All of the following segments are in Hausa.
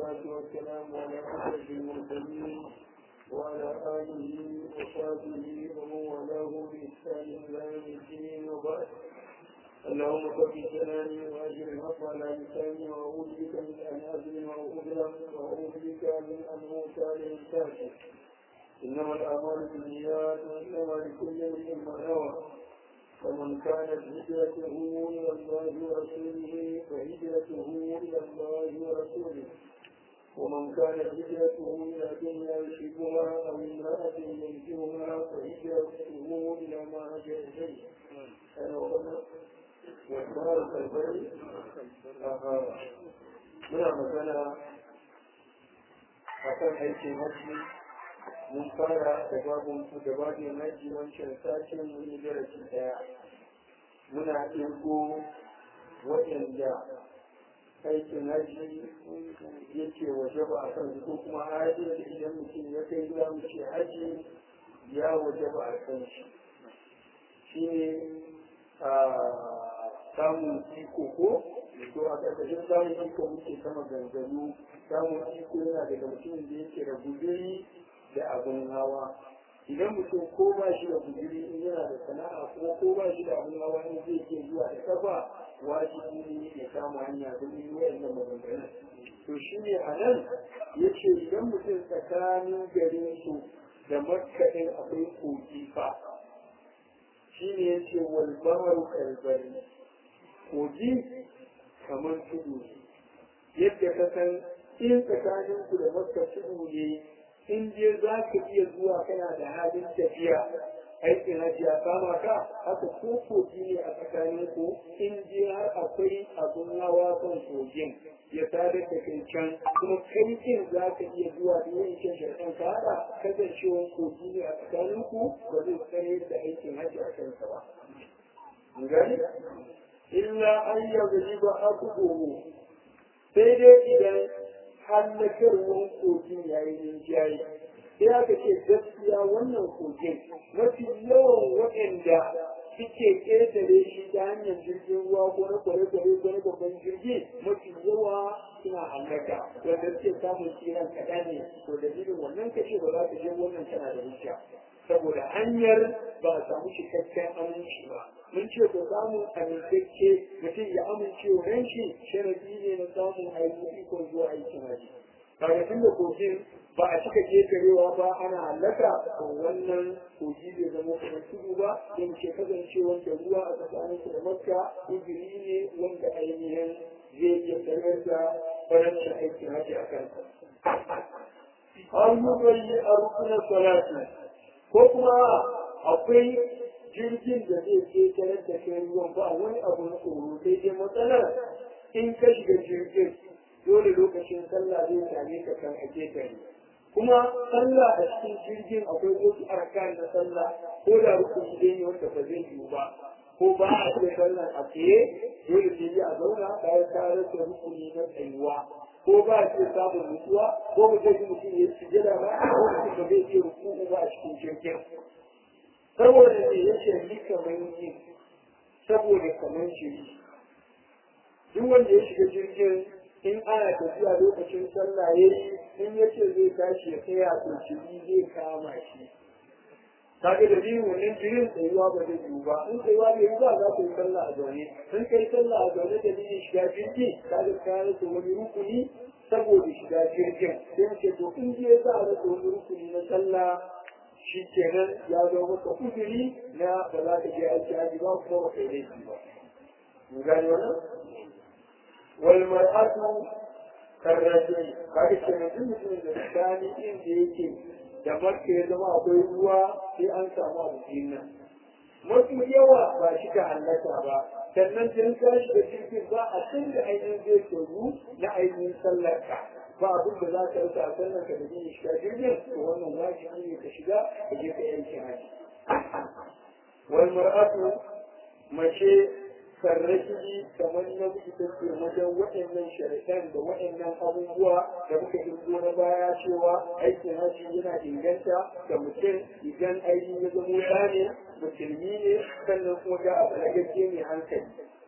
والصلاة والسلام على أشرف المرسلين وعلى آله وصحبه ومن والاه بإحسان إلى يوم الدين وبعد اللهم ثبت جناني وأجر الحق على لساني وأعوذ بك من أن أظلم وأظلم وأعوذ بك من أن أوتى للكافر إنما الأعمال بالنيات وإنما لكل امرئ ما نوى فمن كانت هجرته إلى الله ورسوله فهجرته إلى الله ورسوله ومن كانت هجرته إلى دنيا يشركها أو امرأة ينجوها فهجرته إلى ما هجر إليه أنا وقلنا والدار كالبر muna magana a kan aikin hajji mun fara da babin da babin hajji wancan satin mun yi darasi daya muna ɗirgo waɗanda aikin hajji yake waje ba a kan ko kuma hajji da idan mutum ya kai za mu ce hajji ya waje ba a kan shi shi ne a samun iko ko to a ƙarƙashin samun iko muke sama ganganu samun iko yana daga mutumin da yake da guzuri da abin hawa idan mutum ko ba shi da guzuri in yana da sana'a kuma ko ba shi da abin hawa in zai ke zuwa da kafa wajibi ne ya kama hanya don yi wa'annan maganganun to shi ne a nan ya ce idan mutum tsakanin garin su da makkaɗin akwai kogi fa shi ne ya ce walbahar kalbari kogi kamar tudu yadda ka san in tsakanin ku da makka tudu ne in je za ka iya zuwa kana da halin tafiya aikin hajji ya kama ka haka ko kogi ne a tsakanin ku in je har akwai abun hawa kan kogin ya sadar da kai can kuma kai din za ka iya zuwa da yin can sharɗan ka haɗa kasancewar kogi ne a tsakanin ku ba zai tsare da aikin hajji a kansa ba. Gani? Illa an yaga ba aku gobe sai dai idan hallakarwar kogin yayi rinjaye sai aka ce gaskiya wannan kogin mafi yawan waɗanda suke ƙetare shi ta hanyar jirgin ruwa ko na kwale-kwale ko na babban jirgi mafi yawa suna hallaka wanda suke samun tsiran kaɗan ne to dalilin wannan kashe ba za ka je wannan tana da hujja saboda hanyar ba a samu cikakken aminci ba mun ce ko samun amintacce mutum ya amince wa shi sharadi ne na samun aiki ikon zuwa aikin haji kaga tun da kogin ba a cika kekarewa ba ana hallaka to wannan kogi bai zama kamar tudu ba don ce kasance wanda ruwa a tsakanin da makka izini ne wanda ainihin zai iya tsayar da farancin aikin haji a kansa. An yi bayi a rukunan salati ko kuma akwai jirgin da zai ke tarar da kai ruwan ba wani abu na tsoro sai dai matsalar in ka shiga jirgin dole lokacin sallah zai same ka kan ake gari kuma sallah a cikin jirgin akwai wasu arkan na sallah ko da rukuni dai ne wanda ba zai yiwu ba ko ba a ce sallah a tsaye dole sai a zauna bayan ka rasa rukuni na tsayuwa ko ba a ce samun nutsuwa ko mu zai mutum ya sujada ba ko mutum ba zai ce rukuku ba a cikin jirgin saboda ne ya ce ni kamar yi saboda kamar shiri duk wanda ya shiga jirgin in ana tafiya lokacin sallah ya yi in ya ce zai tashi ya tsaya to shiri zai kama shi kaga da biyu wannan jirin tsayuwa ba zai yiwu ba in tsayuwa bai yi ba za ka yi sallah a zaune in kai sallah a zaune da biyu shiga jirgi kaga ka rasa wani rukuni saboda shiga jirgin sai ce to in je za a rasa wani rukuni na sallah shi kenan ya zo maka uzuri na ba za ka je aiki haji ba kuma ba kai laifi ba. Mun gane wannan? Wal mar'atu karrajin kaga kenan duk mutumin da tsani inda yake da makka ya zama akwai ruwa sai an samu abu nan. Mafi yawa ba shi ka hallaka ba, sannan sun tashi da jirgin ba a can da ainihin zai tozu na ainihin sallarka. ba abin da za ka rasa a sannan ka da jini shiga jirgin to wannan wajibi ne ka shiga ka je ka yanke haji wal mar'atu mace sarrafi kamar na mutu take wajen waɗannan shari'an da waɗannan abubuwa da muka kirgo na baya cewa aikin haji yana inganta da mutum idan ainihin ya zamo ya ne musulmi ne sannan kuma ga abu na gaske mai hankali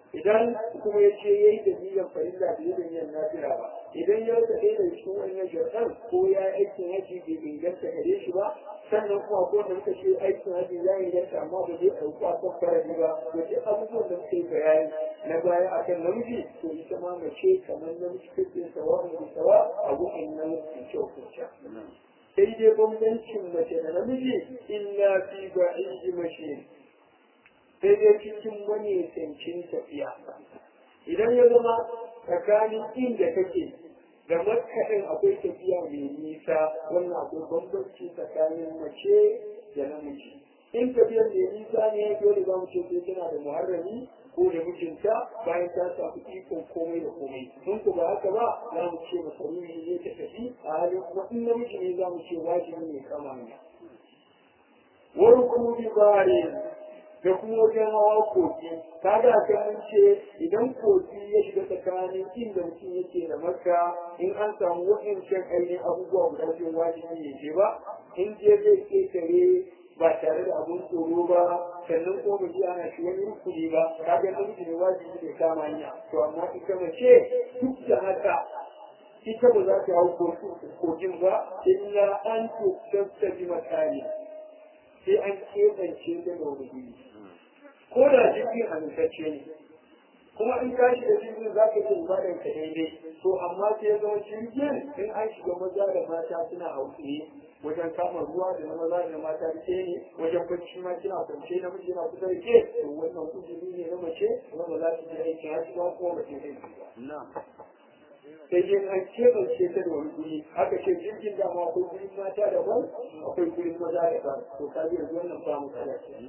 idan kuma ya ce ya yi da niyyar farilla da yin yin nafila ba idan ya rasa ɗaya da cikin wannan sharɗan ko ya yi aikin haji bai inganta gare shi ba sannan kuma ko da muka ce aikin haji ya inganta amma ba zai ɗauki a kan farali ba to duk abubuwan da muka yi bayani na baya akan namiji to ita ma mace kamar namiji kake sawa da sawa a wurin nan kyau kuce sai dai bambancin mace da namiji illa fi ba'iji mashi sai dai cikin wani tsancin tafiya idan ya zama tsakanin inda kake da makaɗin akwai tafiya mai nisa wannan akwai bambanci tsakanin mace da namiji in tafiyar mai nisa ne dole za mu ce sai tana da muharrami ko da mijinta bayan ta samu ikon komai da komai in ku ba haka ba za mu ce masaruri ne ta tafi a halin kuma in namiji ne za mu ce wajibi ne kama ne wani kuma bi bare da kuma wajen hawa kogi kaga kan mun ce idan kogi ya shiga tsakanin inda mutum yake da makka in an samu waɗancan ainihin abubuwa guda biyu wajibi ne je ba in je zai ƙetare ba tare da abun tsoro ba sannan ko ba ji ana shi wani rukuni ba kaga namiji ne wajibi ne kama hanya to amma ita mace duk da haka ita ba za ta hau kogin ba illa an tuktasta bi makani sai an keɓance ta da wani guri ko da jirgin amintacce ne kuma in ka shiga jirgin za ka jin bayan ka daidai to amma sai ya zama jirgin in an shiga maza da mata suna hausaye wajen kama ruwa da na maza da mata da ke ne wajen bacci ma kina kwance na miji na kusa da ke to wannan uzuri ne na mace kuma ba za ta je aikin haji ba kuma mace zai ba sai dai an keɓance ta da wani guri aka ce jirgin da ma akwai gurin mata daban akwai gurin maza daban to ka yanzu wannan ba mu kada ce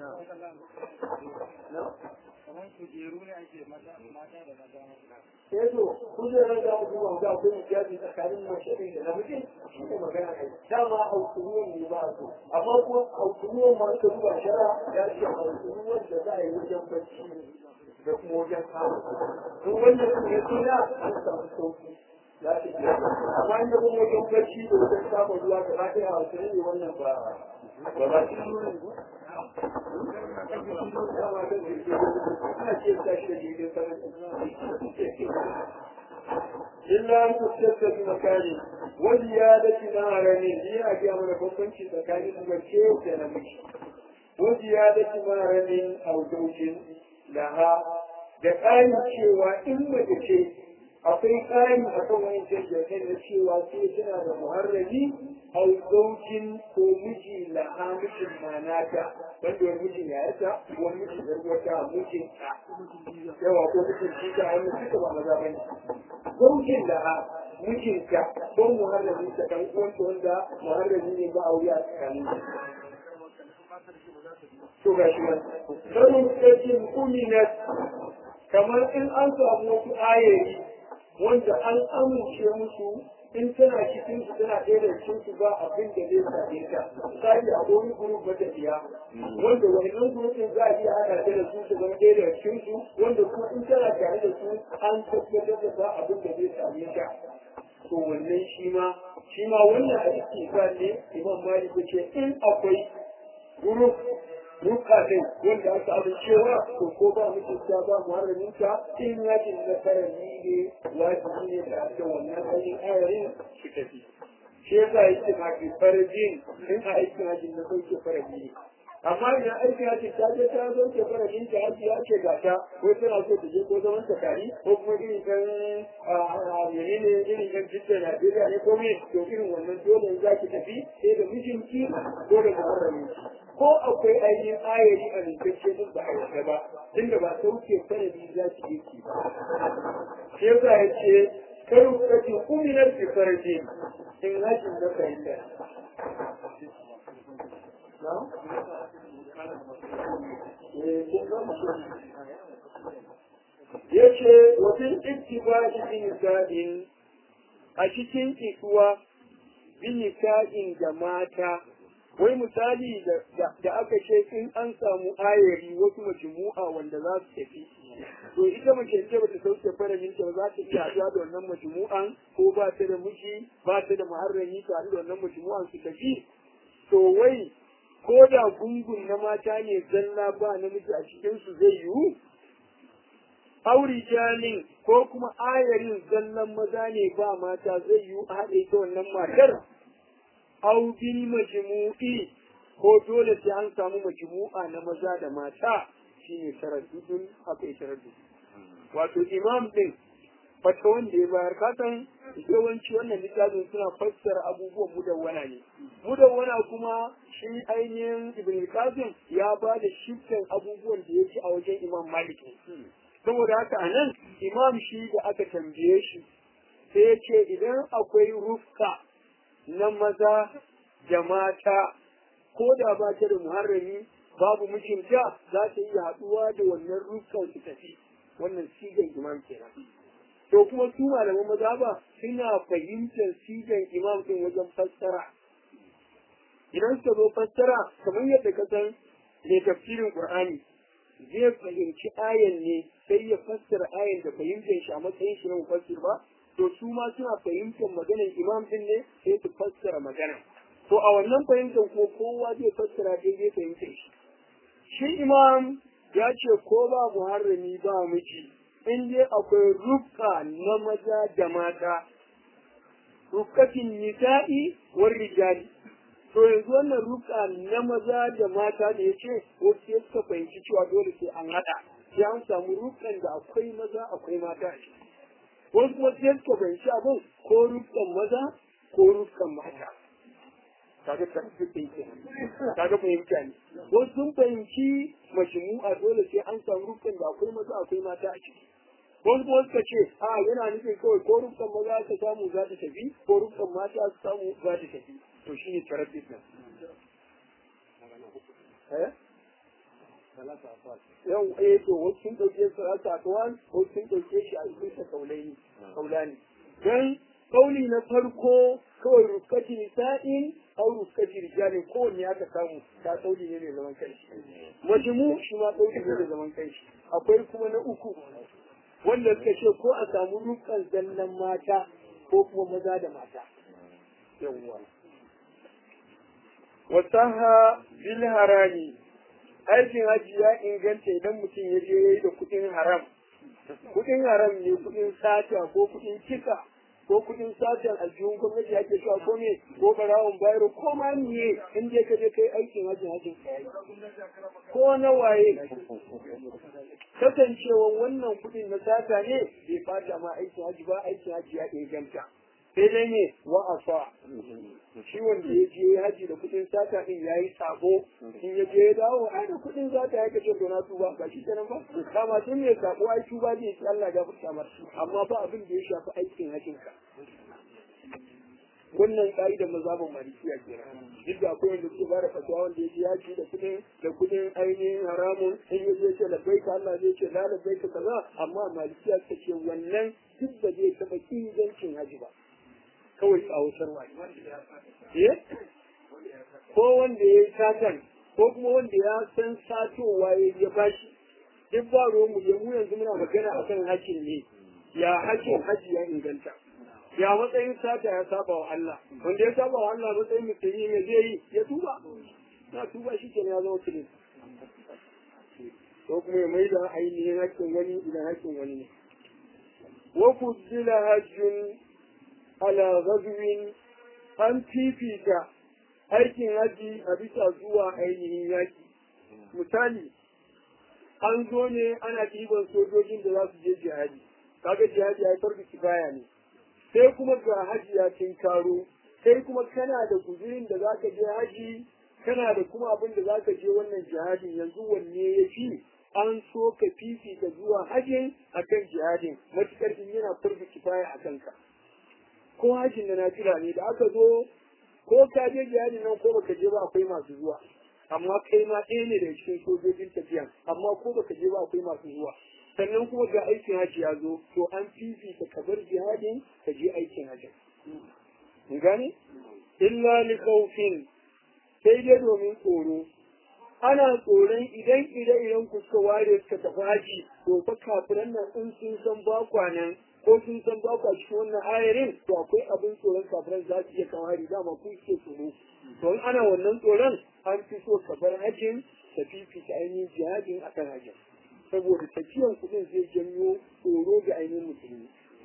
kamar kujeru ne ake mata mata da maza sai to kujerar da mutum ba ga akwai hijabi tsakanin mace ɗin da namiji shi ne magana kai dama aukunuwan ne ba so amma kuma aukunuwan ma ka duba shara ya ce aukunuwan da za a yi wajen bacci da kuma wajen samu in wannan su ya tuna an samu sauki za ta iya amma inda kuma wajen bacci da wajen samun ruwa da ba ta yi hausari ne wannan ba ba ba shi nuna إلا أن تستفت بمكان وزيادة نار هي أجي أمر بمبنش مكان المرشي وكنمش وزيادة نار أو زوج لها da ƙarin cewa in mace ce akwai ƙari a kan wani jirgin na cewa sai tana da muharrami au zaujin ko miji laha mijin manata wanda wani mijin ya yasa wani mijin zargwata mijin ta yawa ko mijin jika wani suka ba maza ba ne zaujin laha mijin ta ko muharrami ta ɗan uwanta wanda muharrami ne ba a wuya a tsakanin to ga shi wani sanin tsarkin uminat kamar in an samu wasu ayari wanda an amince musu in tana cikin su tana ɗaya da cikin su ba abin da zai same ta misali a wani guruf matafiya wanda wannan gurufin za a iya haɗa ta da su su zama ɗaya da cikin su wanda kuma in tana tare da su an tabbatar da ba abin da zai same ta to wannan shi ma shi ma wannan a cikin ne imam malik ya ce in akwai guruf bukatun wanda aka amincewa to ko ba mutunta ba muharraminta in yakin na karami ne wajibi ne da aka wannan ainihin ayarin su tafi shi yasa yake ma ke farajin in a aikin hajjin na sauke faraji ne amma idan aikin hajji ta je ta zo ke farajin ta hajji ya ce ga ta ko tana so ta je ko zaman ta kari ko kuma irin kan menene irin kan jitta Najeriya ne ko me to irin wannan dole za ki tafi sai da mijinki ko da muharraminki ko akwai ainihin ayari a rikicce din ba a yarda ba inda ba sauke sanadi za ki yi ki ba shi yasa ya ce karu kace uminar bi farji in hajin da fahimta na ya ce wajen ittiba'i bin sa'in a cikin ikuwa bin sa'in da mata wai misali da aka ce in an samu ayari wasu majmu'a wanda za su tafi to ita mace ce bata sauke faramin ta za ta iya haɗuwa da wannan majmu'an ko ba ta da miji ba ta da muharrami ta haɗu da wannan majmu'an su tafi to wai ko da gungun na mata ne zalla ba namiji a cikin su zai yiwu auri janin ko kuma ayarin zallan maza ne ba mata zai yi a haɗe ta wannan matar au bil majmu'i ko dole sai an samu majmu'a na maza da mata shine taraddudun akwai taraddud wato imam din fata wanda ya bayar kasan yawanci wannan littafin suna fassara abubuwan mudawwana ne mudawwana kuma shi ainihin ibn qasim ya ba da shiftan abubuwan da yake a wajen imam malik ne saboda haka a nan imam shi da aka tambaye shi sai ya ce idan akwai rufka na maza da mata ko da ba ta da muharrami babu mijinta za ta iya haɗuwa da wannan rufkan su tafi wannan sigan imam kenan to kuma su malaman maza ba suna fahimtar sigan imam din wajen fassara idan suka zo fassara kamar yadda ka san mai tafsirin qur'ani zai fahimci ayan ne sai ya fassara ayan da fahimtar shi a matsayin shi na mufassir ba to su ma suna fahimtar maganar imam din ne sai su fassara magana to a wannan fahimtar ko kowa zai fassara daidai fahimtar shi shi imam ya ce ko ba muharrami ba miji in dai akwai rufka na maza da mata rufkatin nisa'i war rijali to yanzu wannan rufka na maza da mata da ya ce wasu ya suka fahimci cewa dole sai an haɗa sai an samu rufkan da akwai maza akwai mata a ciki wasu kuma sai suka fahimci abin ko rufkan maza ko rufkan mata kaga tarfifin ke kaga fahimta ne wasu sun fahimci majmu'a dole sai an samu rufkan da akwai maza akwai mata a ciki wasu kuma suka ce a yana nufin kawai ko rufkan maza ka samu za ta tafi ko rufkan mata su samu za ta tafi to shi ne tarafis nan yau eh to wasu sun ɗauke salata akwan wasu sun ɗauke shi a cikin kaulaini kaulani dan kauli na farko kawai ruskati nisa'in au ruskati rijalin kowanne aka samu ta kauli ne mai zaman kanshi majmu shi ma kauli ne mai zaman kanshi akwai kuma na uku wanda suka ce ko a samu rukan zallan mata ko kuma maza da mata yawwa wasaha bil harami aikin haji ya inganta idan mutum ya je yayi da kudin haram kudin haram ne kudin sata ko kudin kisa ko kudin satan aljihun gwamnati ake cewa ko me ko barawon bayro ko ma miye in je ka je kai aikin haji hajin ko na waye kasancewan wannan kudin na sata ne bai fata ma aikin haji ba aikin haji ya inganta sai dai ne wa afa shi wanda ya je haji da kudin sata din yayi sabo in ya je ya dawo ai da kudin sata ya kace to na tuba ba shi kenan ba kama tun ne sabo ai tuba zai ci Allah ya furta masa amma ba abin da ya shafi aikin hajin ka wannan ka'idar mazhabin malikiya kenan duk da akwai wanda suke bada fatawa wanda ya je haji da kudin da kudin ainihin haramun in ya je ce labbaika Allah zai ce la labbaika kaza amma malikiya suka ce wannan duk da zai taba ingancin haji ba kawai tsawatarwa ne. Ko wanda ya yi satan, ko kuma wanda ya san satowa ya ya bashi, duk ba mu ya mu yanzu muna magana a kan hakin ne, ya hakin haji ya inganta. Ya matsayin sata ya saba wa Allah, wanda ya saba wa Allah matsayin musulmi ne zai yi ya tuba. Na tuba shi ke ya zama kiris. Ko kuma ya mai da ainihin hakkin wani idan hakkin wani ne. Wa kuddila hajjun ala ghazwin an fifita aikin haji a bisa zuwa ainihin yaki misali an zo ne ana ɗiban sojojin da za su je jihadi kaga jihadi ya farko kifaya ne sai kuma ga haji ya karo sai kuma kana da guzurin da za ka je haji kana da kuma abin da za ka je wannan jihadin yanzu wanne ya fi an so ka fifita zuwa hajin akan jihadin matukar in yana farko kifaya a kanka ko hajjin da nafila ne da aka zo ko ka je jihadin nan ko baka je ba akwai masu zuwa amma kai ma ɗaya ne daga cikin sojojin tafiya amma ko baka je ba akwai masu zuwa sannan kuma ga aikin hajji ya zo to an fifita ka bar jihadin ka je aikin hajji gane illa li khawfin sai dai domin tsoro ana tsoron idan ire-iren ku suka ware suka tafi haji to fa kafiran nan in sun san ba kwanan ko sun san ba kwa cikin wannan ayarin to akwai abin tsoron kafiran za su iya kawari dama ku ke tsoro to in ana wannan tsoron an fi so ka bar hajjin ka fifita ainihin jihadin akan hajjin saboda tafiyan kuɗin zai janyo tsoro ga ainihin musulmi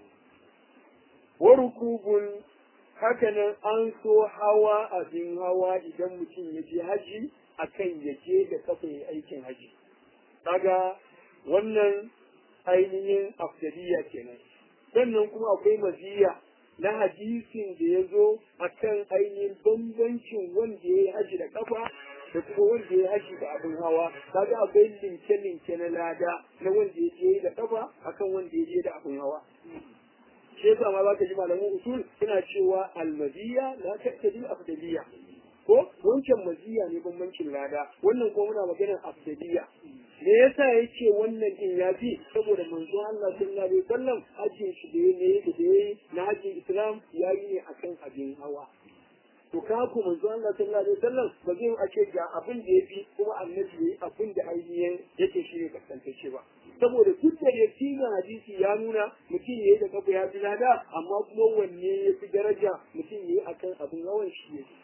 warukubun hakanan an so hawa abin hawa idan mutum ya je haji akan ya je da kafa ya aikin haji kaga wannan ainihin afdaliya kenan sannan kuma akwai maziya na hadisin da ya zo a kan ainihin bambancin wanda ya yi haji da kafa da kuma wanda ya yi haji da abin hawa kaga akwai linke-linke na lada na wanda ya je da kafa akan wanda ya je da abin hawa shi yasa ma zaka ji malaman usul suna cewa almaziya la taqtadi afdaliya ko wancan maziya ne bambancin lada wannan kuma muna maganar afdaliya me yasa yake wannan din ya fi saboda manzo Allah sallallahu alaihi wasallam hajjin shi da yayi da yayi na hajjin Islam yayi ne akan abin hawa to ka ku manzo Allah sallallahu alaihi wasallam ba zai ake ga abin da yafi kuma annabi yayi abin da ainihin yake shi ne kasantacce ba saboda duk da yakinin hadisi ya nuna mutum yayi da kafa ya fi lada amma kuma wanne ya fi daraja mutum yayi akan abin hawan shi ne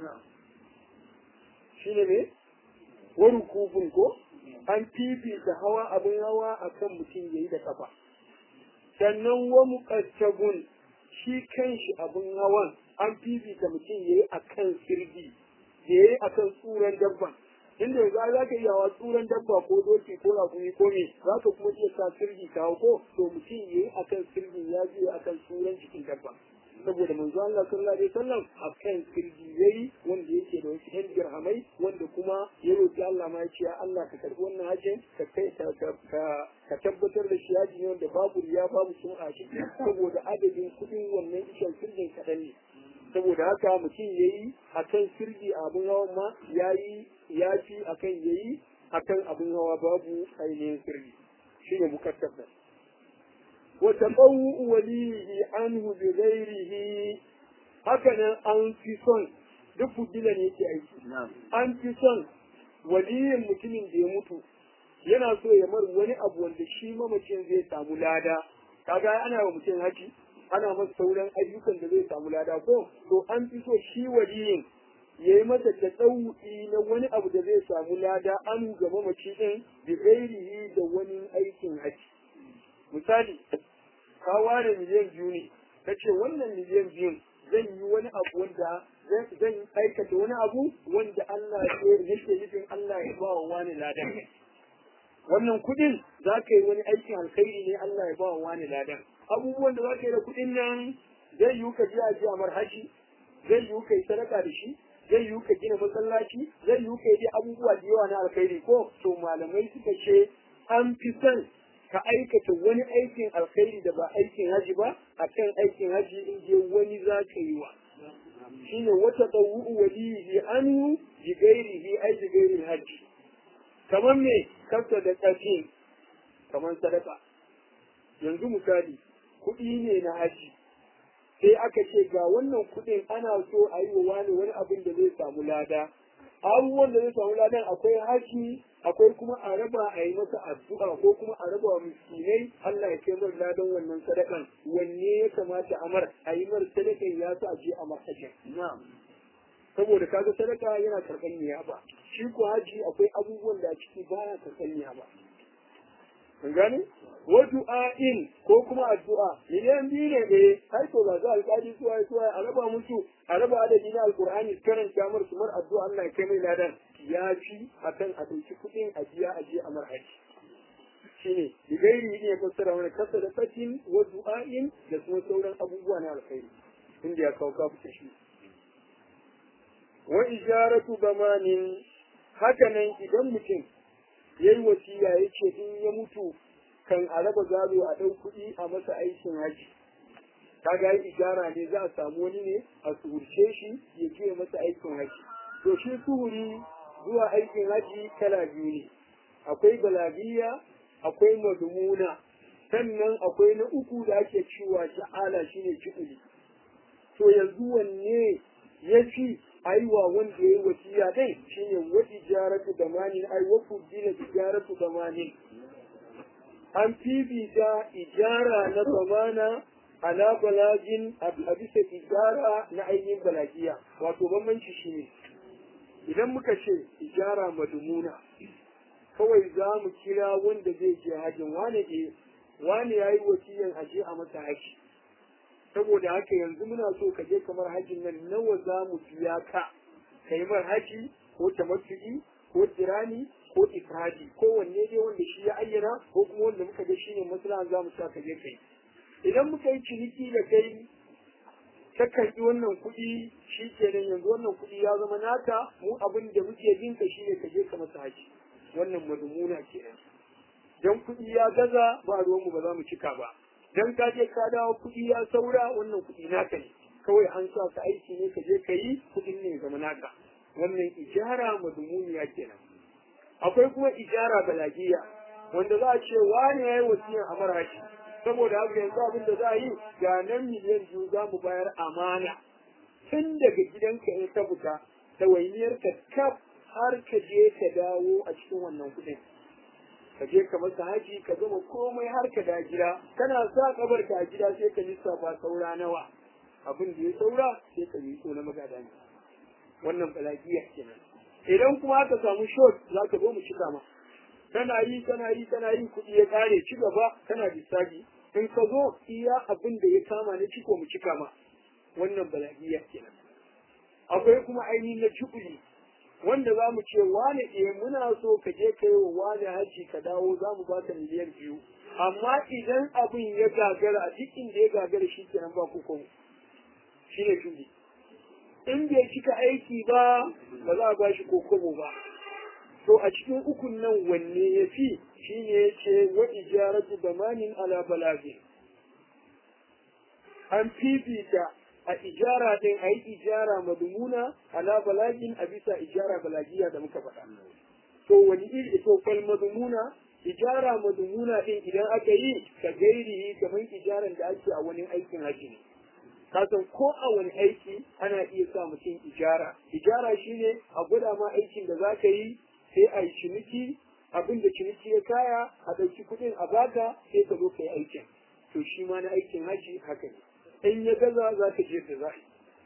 shine ne wani kufin ko an fifita hawa abin hawa akan mutum yayi da kafa sannan wa muqattagun shi kanshi abin hawan an fifita mutum yayi akan sirgi yayi akan tsuran dabban inda yanzu za ka iya hawa tsuran dabba ko doki ko rakumi ko me za ka kuma iya sa sirgi kawo ko to mutum yayi akan sirgin ya je akan tsuran cikin dabba saboda manzo Allah sallallahu alaihi wasallam akan sirgi yayi wanda yake da wasu yan dirhamai wanda kuma ya roki Allah ma ya ce Allah ka karbi wannan hajjin ka kai ka ka tabbatar da shi haji ne wanda babu riya babu sum'a shi saboda adadin kudin wannan ishan sirgin kadan ne saboda haka mutum yayi akan sirgi abun hawan ma yayi ya fi akan yayi akan abun hawa babu ainihin sirgi shine mukattab وتقوء وليه عنه بغيره هكذا an fi son duk fudila ne yake aiki an fi son waliyin mutumin da ya mutu yana so ya mar wani abu wanda shi mamacin zai samu lada kaga ana wa mutum haji ana masa sauran ayyukan da zai samu lada ko to an fi so shi waliyin ya yi masa tasawu'i na wani abu da zai samu lada an ga mamaci din bi gairihi da wani aikin haji misali ka ware miliyan biyu ne ka ce wannan miliyan biyun zan yi wani abu wanda zan aikata wani abu wanda Allah ya yake nufin Allah ya ba wa wani ladan wannan kuɗin za ka yi wani aikin alkhairi ne Allah ya ba wa wani ladan abubuwan da za ka yi da kuɗin nan zai yi ka je a ji amar haji zai yi ka yi sadaka da shi zai yi ka gina masallaci zai yi ka yi abubuwa da yawa na alkhairi ko to malamai suka ce an fi son ka aikata wani aikin alkhairi da ba aikin haji ba akan aikin haji in je wani za ka yi wa shine wata tsawu waliyi anu bi gairihi ai bi gairin haji kamar me kasa da tsafi kamar sadaka yanzu misali kuɗi ne na haji sai aka ce ga wannan kuɗin ana so a yi wa wani wani abin da zai samu lada abubuwan da zai samu ladan akwai haji akwai kuma a raba a yi masa addu'a ko kuma a raba wa miskinai Allah ya kai mar ladan wannan sadakan wanne ya kamata a mar a yi mar sadakan ya sa a je a marhajin saboda kaga sadaka yana karɓar niyaba shi ko haji akwai abubuwan da a ciki baya karɓar niyaba kun gane wa du'a'in ko kuma addu'a miliyan biyu ne eh har to ga alƙali suwa suwa a raba musu a raba adadi na alƙur'ani karanta mar su mar addu'a Allah ya kai mai ladan ya fi akan a ɗauki kuɗin a biya a je a mar haji shine da gairi ne ya fassara mana kasa da fatin wa du'a'in da kuma sauran abubuwa na alkhairi inda ya kawo kafu shi wa ijaratu bamanin hakanan idan mutum yayi wasiya yace in ya mutu kan a raba gado a ɗau kuɗi a masa aikin haji kaga yi ijara ne za a samu wani ne a suhurce shi ya je masa aikin haji to shi suhuri zuwa aikin haji kala biyu ne akwai balagiya akwai madumuna sannan akwai na uku da ake cewa sha'ala shine kiɗuli to yanzu wanne ya fi aiwa wanda ya yi wasiya dai shine wa tijaratu damanin ai wa fudila tijaratu damanin an fifita ijara na zamana ala balagin a bisa ijara na ainihin balagiya wato bambanci shi ne idan muka ce ijara madumuna kawai za mu kira wanda zai je hajjin wane ke wane ya yi wasiyan aje a masa haji saboda haka yanzu muna so ka je kamar hajjin nan nawa za mu biya ka ka yi mar haji ko tamattu'i ko tirani ko ifradi ko wanne dai wanda shi ya ayyana ko kuma wanda muka ga shine maslahan za mu sa ka je kai idan muka yi ciniki da kai ka karɓi wannan kuɗi shi kenan yanzu wannan kuɗi ya zama naka mu abin da muke bin ka shine ka je ka masa haji wannan madumuna kenan dan kuɗi ya gaza ba ruwanmu ba za mu cika ba dan ka je ka dawo kuɗi ya saura wannan kuɗi naka ne kawai an sa ka aiki ne ka je ka yi kuɗin ne zama naka wannan ijara madmuniya kenan akwai kuma ijara balagiya wanda za a ce wani ya yi wasiyan a marashi saboda haka yanzu abin da za a yi ga nan miliyan biyu za mu bayar amana tun daga gidanka in ka fita ɗawainiyarka kaf har ka je ka dawo a cikin wannan kuɗin ka je ka masa haji ka gama komai har ka da gida kana sa kabar ka a gida sai ka lissafa saura nawa abin da ya saura sai ka yi so na magada ne wannan balagiya kenan idan kuma aka samu short za ka zo mu cika ma kana yi kana yi kana yi kuɗi ya ƙare ci gaba kana lissafi in ka zo iya abin da ya kama na ciko mu cika ma wannan balagiya kenan akwai kuma ainihin na cikuli wanda za mu ce wane eh muna so ka je ka yi wa wane haji ka dawo za mu baka miliyan biyu amma idan abin ya gagara a duk inda ya gagara shi kenan ba ku kuma shi ne shudi in bai cika aiki ba ba za a ba shi kokobo ba to a cikin ukun nan wanne ya fi shi ne ya ce wa ijaratu bamanin ala balagin an fifita a ijara ɗin a yi ijara madumuna ala balagin a bisa ijara balagiya da muka faɗa. To wani iri to fal madumuna ijara madumuna ɗin idan aka yi ka gairi kamar ijaran da ake a wani aikin haji ne. Kasan ko a wani aiki ana iya sa mutum ijara. Ijara shine a gwada ma aikin da za ka yi sai a yi ciniki abin da ciniki ya kaya a ɗauki kuɗin a baka sai ka zo ka yi aikin. To shi ma na aikin haji haka ne. in ya gaza za ka je da za'i.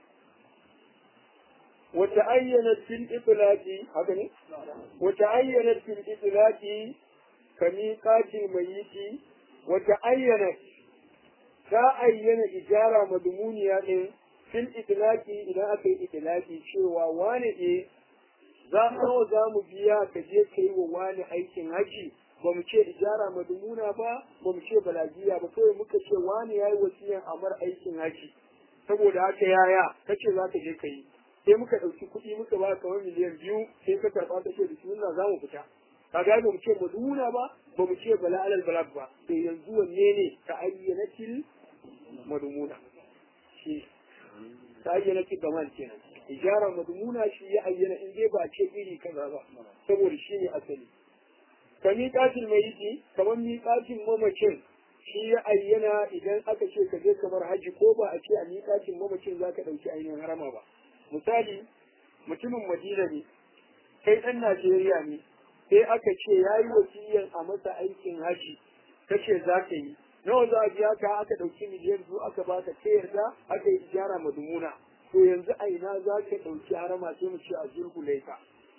Wata ayyana fil itilaki, haka ne? Wata ayyana fil itilaki ka miƙatin mayiti, wata ayyana ta ayyana ijara madmuniya ɗin fil itilaki idan aka yi itilaki cewa wane ne za nawa za mu biya ka je ka yi wa wani aikin haji ba mu ce ijara madumuna ba ba mu ce balagiya ba kawai muka ce wani ya yi wasiyan amar aikin haji saboda haka yaya ka ce za ka je ka yi sai muka ɗauki kuɗi muka ba kamar miliyan biyu sai ka karɓa ta ce bismillah za mu fita ka ga ba mu ce madumuna ba ba mu ce bala alal balad ba to yanzu wanne ne ka ayyana til madumuna shi ta ayyana til daman kenan ijara madumuna shi ya ayyana in dai ba ce iri kaza ba saboda shi ne asali ka miƙatin mai yi kamar miƙatin mamacin shi ya ayyana idan aka ce ka je kamar haji ko ba a ce a miƙatin mamacin za ka ɗauki ainihin harama ba misali mutumin madina ne kai ɗan najeriya ne sai aka ce ya yi wasiyan a masa aikin haji ka ce za ka yi nawa za a biya ka aka ɗauki miliyan biyu aka baka ta yarda aka yi ijara madumuna to yanzu a ina za ka ɗauki harama sai mu ce a zurgu laifa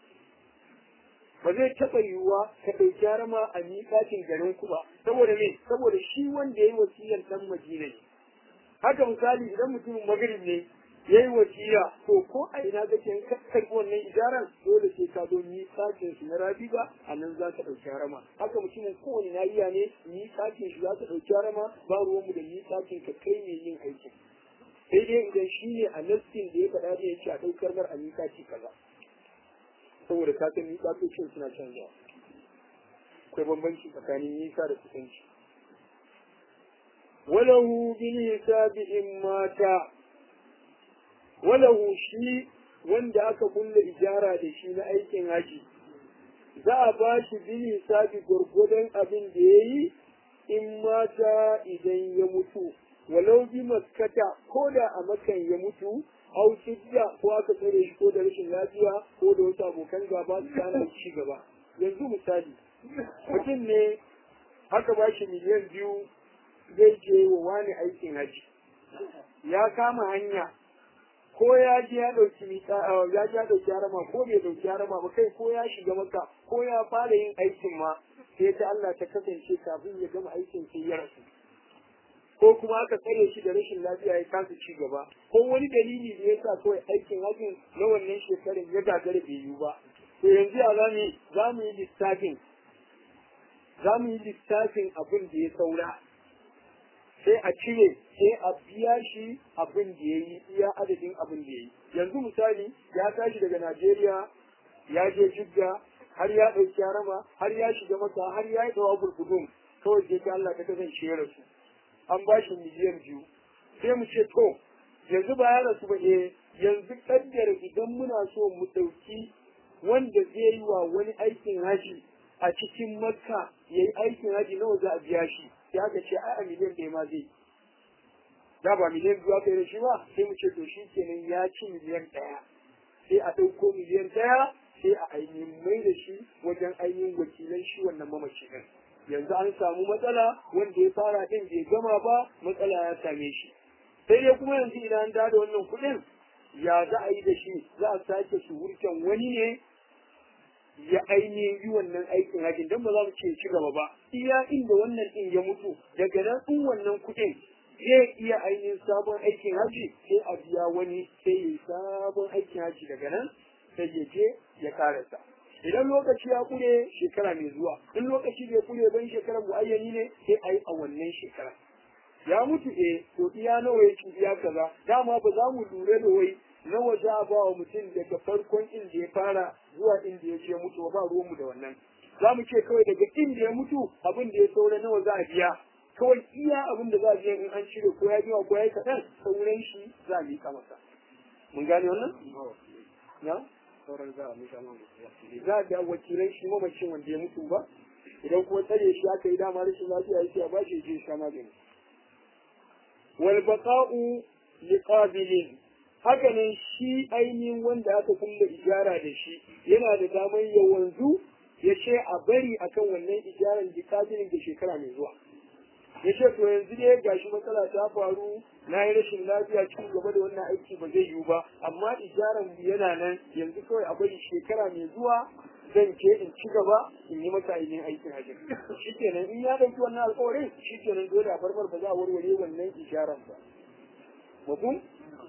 ba zai taɓa yiwuwa ka ɗauki harama a miƙatin garin ku ba saboda me saboda shi wanda ya yi wasiyar ɗan madina ne haka misali idan mutumin magrib ne ya yi wasiya to ko a ina kake in ka karɓi wannan ijaran dole sai ka zo miƙatin shi na rabiga a nan za ka ɗauki harama haka mutumin kowane nahiya ne miƙatin shi za ka ɗauki harama ba ruwanmu da miƙatin ka kai ne yin aikin sai dai idan shi ne a nassin da ya faɗa da ya ce a ɗaukar mar a miƙaci kaza saboda ka san miƙatocin suna canzawa akwai bambanci tsakanin nisa da kusanci walahu bil hisabi in mata walahu shi wanda aka kulle ijara da shi na aikin haji za a ba shi bil hisabi gwargwadon abin da ya yi in mata idan ya mutu walau bi maskata ko da a makan ya mutu au sidda ko aka tsare shi ko da rashin lafiya ko da wasu abokan gaba su kana ci gaba yanzu misali mutum ne aka ba shi miliyan biyu zai je wa wani aikin haji ya kama hanya ko ya je ya dauki mika ya je ya dauki harama ko bai dauki harama ba kai ko ya shiga maka ko ya fara yin aikin ma sai ta Allah ta kasance kafin ya gama aikin sai ya rasu ko kuma aka tsare shi da rashin lafiya ya kasa ci gaba ko wani dalili da ya sa kawai aikin hajjin na wannan shekarun ya gagara bai yiwu ba to yanzu ya za mu za mu yi lissafin za mu yi lissafin abin da ya saura sai a cire sai a biya shi abin da ya yi iya adadin abin da ya yi yanzu misali ya tashi daga Najeriya ya je Jidda har ya ɗauki harama har ya shiga masa har ya yi tsawa burkudun kawai sai ta Allah ta kasance ya rasu an ba shi miliyan biyu sai mu ce to yanzu ba ya rasu ba eh yanzu kaddara idan muna so mu ɗauki wanda zai yi wa wani aikin haji a cikin makka ya yi aikin haji nawa za a biya shi sai aka ce ai a miliyan ɗaya ma zai da ba miliyan biyu aka yi da shi ba sai mu ce to shi kenan ya ci miliyan ɗaya sai a ɗauko miliyan ɗaya sai a ainihin mai da shi wajen ainihin wakilan shi wannan mamaci ɗin yanzu an samu matsala wanda ya fara ɗin bai gama ba matsala ya same shi sai dai kuma yanzu idan an da wannan kuɗin ya za a yi da shi za a sake suhurtan wani ne ya ainihin yi wannan aikin hajji don ba za mu ce ci gaba ba iya inda wannan ɗin ya mutu daga nan in wannan kuɗin zai iya ainihin sabon aikin hajji sai a biya wani sai ya yi sabon aikin hajji daga nan sai ya je ya karasa idan lokaci ya kure shekara mai zuwa in lokaci bai kure ban shekarar muayyani ne sai a yi a wannan shekara ya mutu eh to iya nawa ya ci iya kaza dama ba za mu lura da wai nawa za a ba wa mutum daga farkon inda ya fara zuwa inda ya ce mutu ba ruwanmu da wannan za mu ce kawai daga inda ya mutu abin da ya saura nawa za a biya kawai iya abin da za a biya in an cire ko ya biya ko ya yi kaɗan sauran shi za a miƙa masa mun gane wannan na sauran za a mika man za a biya wakilai shi mamacin wanda ya mutu ba idan kuma tsare shi aka yi dama rashin lafiya yake a bashi ya je sha magani wal baqa'u liqabilin haka nan shi ainihin wanda aka kulle ijara da shi yana da damar ya wanzu ya ce a bari akan wannan ijaran liqabilin da shekara mai zuwa ya ce to yanzu dai gashi matsala ta faru na yi rashin lafiya cikin gaba da wannan aiki ba zai yiwu ba amma ijaran yana nan yanzu kawai a bari shekara mai zuwa zan ce in ci gaba in yi masa ainihin aikin hajji shi kenan in ya ɗauki wannan alƙawarin shi kenan dole a barbar ba za a warware wannan ijaran ba mafhum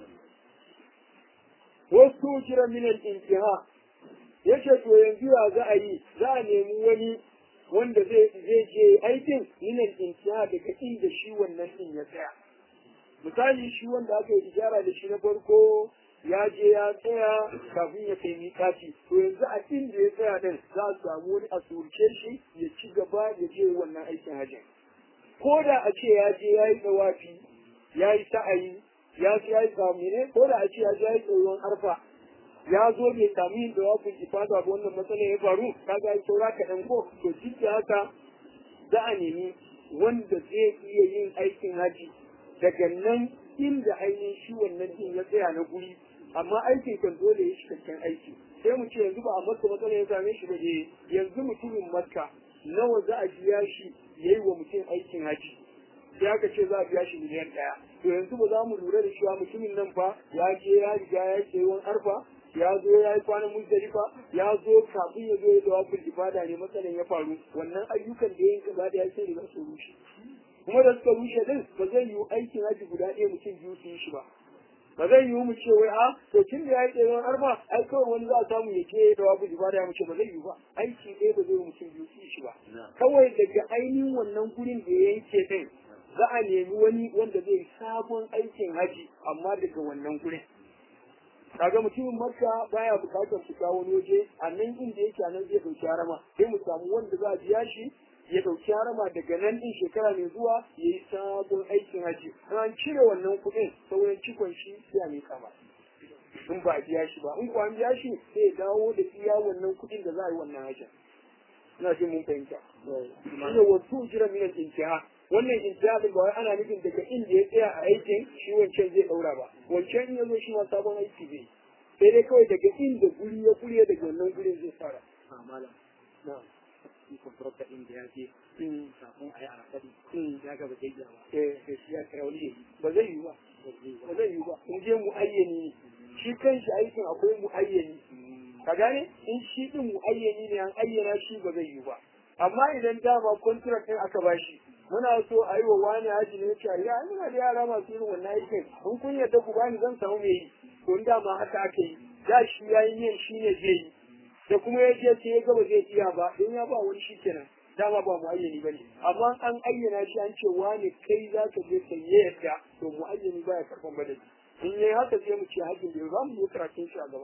wasu kira minal intiha yace to yanzu ya za a yi za a nemi wani wanda zai zai je aikin minal intiha daga inda shi wannan din ya tsaya misali shi wanda aka yi ijara da shi na farko ya je ya tsaya kafin ya kai mikati to yanzu a inda ya tsaya din za a samu wani a surce shi ya ci gaba ya je wannan aikin hajjin ko da a ce ya je ya yi dawafi ya yi sa'ayi ya ce ya yi ne ko da a ce ya je ya yi tsoron arfa ya zo bai samu yin dawafin ifada ba wannan matsalar ya faru kaga ya saura kaɗan ko to duk da haka za a nemi wanda zai iya yin aikin haji daga nan inda ainihin shi wannan din ya tsaya na guri amma aikin kan dole ya cikakken aiki sai mu ce yanzu ba a makka matsala ya same shi ba eh yanzu mutumin makka nawa za a biya shi ya yi wa mutum aikin haji sai aka ce za a biya shi miliyan ɗaya to yanzu ba za mu lura da cewa mutumin nan fa ya je ya riga ya ce wani arfa ya zo ya yi kwanan muzdalifa ya zo kafin ya zo ya da wafin ibada ne matsalan ya faru wannan ayyukan da ya yi gaba da ya sai riga su rushe kuma da suka rushe din ba zai yiwu aikin haji guda ɗaya mutum biyu su yi shi ba ba zai yiwu mu ce wai a to tun da ya yi ɗaya arfa ai kawai wani za a samu ya ke da wafin ibada ya mu ce ba zai yiwu ba aiki ɗaya ba zai yiwu mutum biyu su yi shi ba kawai daga ainihin wannan gurin da ya yanke din za a nemi wani wanda zai sabon aikin haji amma daga wannan gurin kaga mutumin makka baya bukatar fita wani waje a nan inda yake nan zai dauki harama sai mu samu wanda za a biya shi ya dauki harama daga nan din shekara mai zuwa ya yi sabon aikin haji an cire wannan kuɗin sauran cikon shi sai a mika ba in ba a biya shi ba in ko an biya shi sai ya dawo da iya wannan kuɗin da za a yi wannan hajjin ina jin mun fahimta shine wasu jira minan intiha wannan intihadin ba wai ana nufin daga inda ya tsaya a aikin shi wancan zai daura ba wancan in ya zo shi ma sabon aiki zai sai dai kawai daga inda guri ya kuriya daga wannan gurin zai fara a malam na shi kwamfutar da inda ya je Mm. kafin a yi arafari Mm. ya ga ba zai iya ba eh sai shi ya kira wani ya yi ba zai yi ba ba zai yi ba ba zai yi ba in je mu ayyani shi kanshi aikin akwai muayyani ka gane in shi din muayyani ne an ayyana shi ba zai yi ba amma idan dama contract din aka bashi muna so a yi wa wani haji ne ce ya muna da yara masu irin wannan aikin in kun yarda ku bani zan samu mai yi to in dama haka aka yi da shi ya yi yin shi ne zai yi da kuma ya je sai ya gaba zai iya ba don ya ba wani shi kenan dama ba mu ayyani ba ne amma an ayyana shi an ce wani kai za ka je ka yi yadda to mu ayyani ba ya karɓan madadi in yi haka sai mu ce hajjin da za mu yi karatun shi a gaba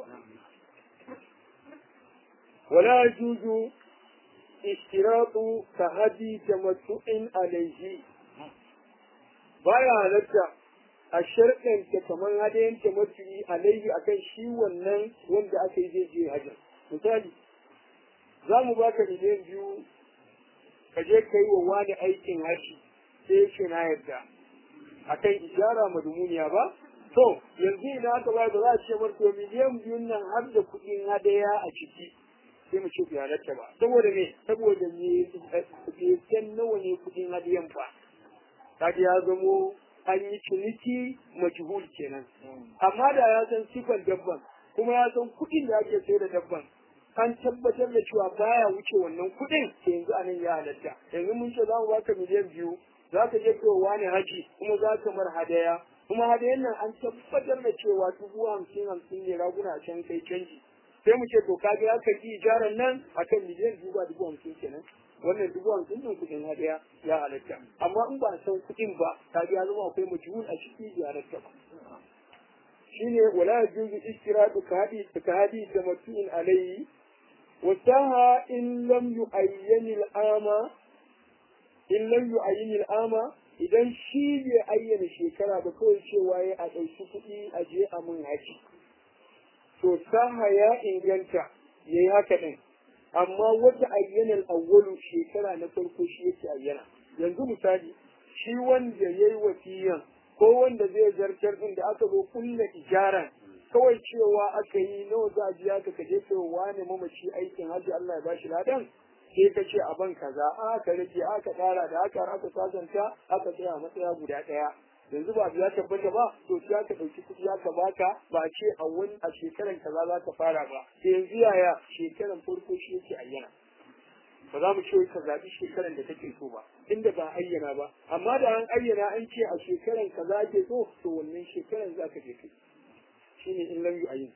wala juju ishtiratu ka hadi tamattu'in alaihi baya halatta a sharɗanta kamar hadayen tamattu'i alaihi akan shi wannan wanda aka yi zai je hajjin misali za mu baka miliyan biyu ka je ka yi wa wani aikin haji sai ce na yadda akan ijara madmuniya ba to yanzu idan aka ba da za a ce marto miliyan biyun nan har da kuɗin hadaya a ciki sai mu ce bai halatta ba saboda me saboda me san nawa ne kuɗin hadayan fa kaga ya zamo an yi ciniki majhul kenan amma da ya san sifan dabban kuma ya san kuɗin da ake sayar da dabban an tabbatar da cewa baya wuce wannan kuɗin to yanzu a nan ya halatta yanzu mun ce za mu baka miliyan biyu za ka je kai wani haji kuma za ka mar hadaya kuma hadayan nan an tabbatar da cewa dubu hamsin hamsin ne raguna a can kai canji sai mu ce to ka ga ya karbi ijaran nan akan miliyan biyu ba dubu hamsin kenan wannan dubu hamsin din kuɗin hadaya ya halatta amma in ba san kuɗin ba ka ga ya zama akwai majhul a ciki ya halatta ba shine wala yajuzu istiratu kahadi kahadi tamattu'in alayhi وساها إن لم يعين الآمة إن لم يعين الآمة idan shi bai ayyana shekara ba kawai cewa ya a ɗauki kuɗi a je a mun haji to saha ya inganta ya yi haka ɗin amma wata ayyanar awwalu shekara na farko shi yake ayyana yanzu misali shi wanda ya yi wasiyan ko wanda zai zartar ɗin da aka zo kulla ijaran kawai cewa aka yi nawa za a biya ka ka je kai wani mamaci aikin hajji Allah ya bashi ladan sai ka ce a ban kaza aka rage aka ƙara da aka aka sasanta aka tsaya a matsaya guda ɗaya yanzu ba biya tabbata ba to sai aka ɗauki kuɗi aka baka ba a ce a wani a shekaran kaza za ka fara ba sai yanzu yaya shekaran farko shi yake ayyana ba za mu ce ka zaɓi shekaran da kake so ba inda ba ayyana ba amma da an ayyana an ce a shekaran kaza ake so to wannan shekaran za ka je kai shine in lam yu'ayyin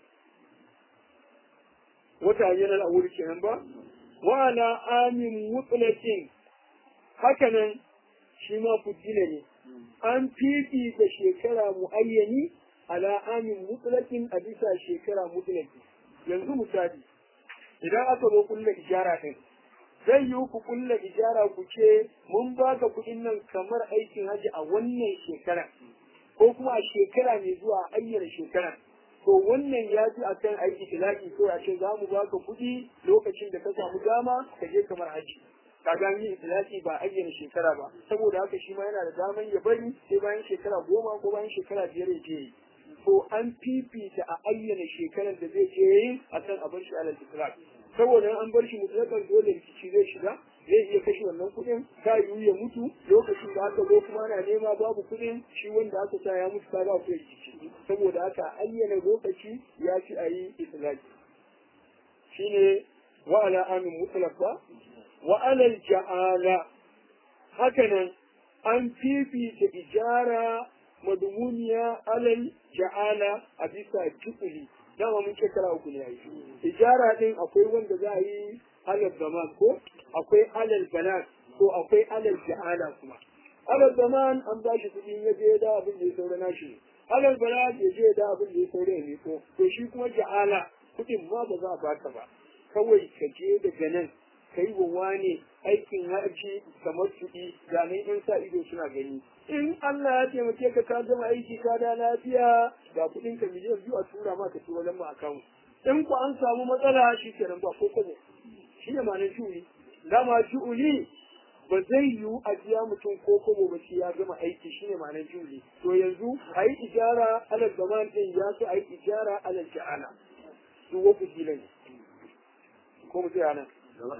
wata ayyana al-awwal kenan ba wa ala amin mutlaqin hakanan shi ma fujila ne an fifita shekara muayyani ala amin mutlaqin a bisa shekara mutlaqi yanzu misali idan aka zo kulla ijara din zai yi ku kulla ijara ku ce mun baka kuɗin nan kamar aikin haji a wannan shekara ko kuma a shekara mai zuwa ayyana shekara to wannan ya ji a kan aiki tilaki ko a ce za mu baka kuɗi lokacin da ka samu dama ka je kamar haji ka ga ni tilaki ba ayyana shekara ba saboda haka shi ma yana da daman ya bari sai bayan shekara goma ko bayan shekara biyar ya je yi to an fifita a ayyana shekarar da zai je yi a kan a bar shi alal itlaq saboda an bar shi mutlaqan dole rikici zai shiga zai iya kashe wannan kuɗin ta yiwu ya mutu lokacin da aka zo kuma ana nema babu kuɗin shi wanda aka sa ya mutu kaga akwai rikici saboda haka ayyana lokaci ya fi a yi itlaqi shine wa ala amin mutlaq ba wa alal ja'ala hakanan an fifita ijara madmuniya alal ja'ala a bisa jukuli dama mun ce kara uku ne yayi ijara din akwai wanda za a yi alal zaman ko akwai alal banat ko akwai alal ja'ala kuma alal zaman an ba shi kuɗi ya je da abin da ya saura nashi alal banat ya je da abin da ya saura ya miko to shi kuma ja'ala kuɗin ma ba za a baka ba kawai ka je daga nan ka yi wa wane aikin haji kamar kuɗi ganin in sa ido suna gani in Allah ya taimake ka ka gama aiki ka da lafiya ga kuɗin ka miliyan biyu a tura ma ka tura lamma account in ku an samu matsala shi kenan ba ko kobo shi ne ma'anar ju'uli dama ju'uli ba zai yiwu a biya mutum ko kobo ba shi ya gama aiki shi ne ma'anar ju'uli to yanzu a yi ijara alal zaman ɗin ya so a yi ijara alal ja'ala duk waku ne ko mu tsaya nan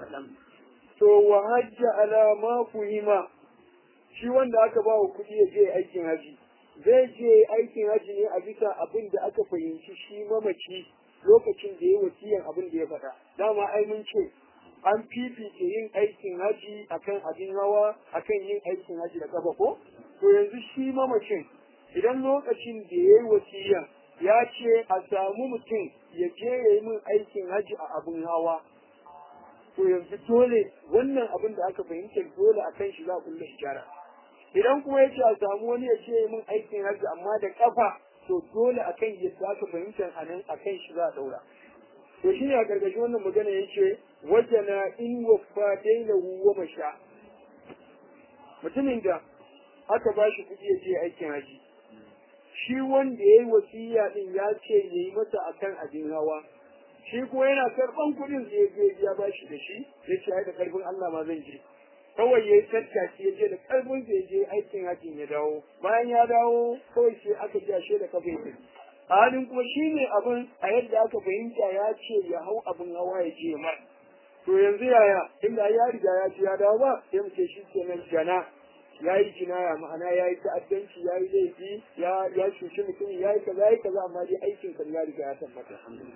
to wa hajja ala ma fuhima shi wanda aka ba wa kuɗi ya je aikin haji zai je aikin haji ne a bisa abin da aka fahimci shi mamaci lokacin da ya wasiyan abin da ya faɗa dama ai mun ce an fifita yin aikin haji akan abin hawa akan yin aikin haji da kafa ko to yanzu shi mamacin idan lokacin da ya yi wasiyan ya ce a samu mutum ya je ya yi min aikin haji a abin hawa to yanzu dole wannan abin da aka fahimta dole akan shi za a kulle ijara idan kuma ya ce a samu wani ya ce min aikin hajji amma da kafa to dole akan yadda aka fahimta a nan akan shi za a daura to shi ne a gargashi wannan magana ya ce wajena in waffa daina wa masha mutumin da aka ba shi kuɗi ya je aikin haji shi wanda ya yi wasiya din ya ce ya yi masa akan abin hawa shi kuma yana karɓan kuɗin zai je ya ba shi da shi ya ce ai da karfin Allah ma zan je kawai ya yi tattaki ya je da karfin zai je aikin hajjin ya dawo bayan ya dawo kawai sai aka ji ashe da kafa ya a halin kuma shi ne abin a yadda aka fahimta ya ce ya hau abin hawa ya je mar to yanzu yaya inda ya riga ya ce ya dawo ba sai mu ce shi kenan jana ya yi jinaya ma'ana ya yi ta'addanci ya yi laifi ya ya cuci mutum ya yi kaza ya yi kaza amma dai aikin kan ya riga ya tabbata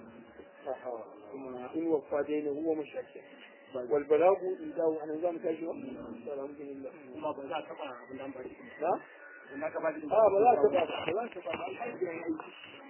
in wafa dai ne huwa mashakki wal balagu in dawo anan zamu tashi wa alhamdulillah kuma ba za a taɓa abin da an bari na in aka ba shi a ba za ka ba ba za ka ba alhamdulillah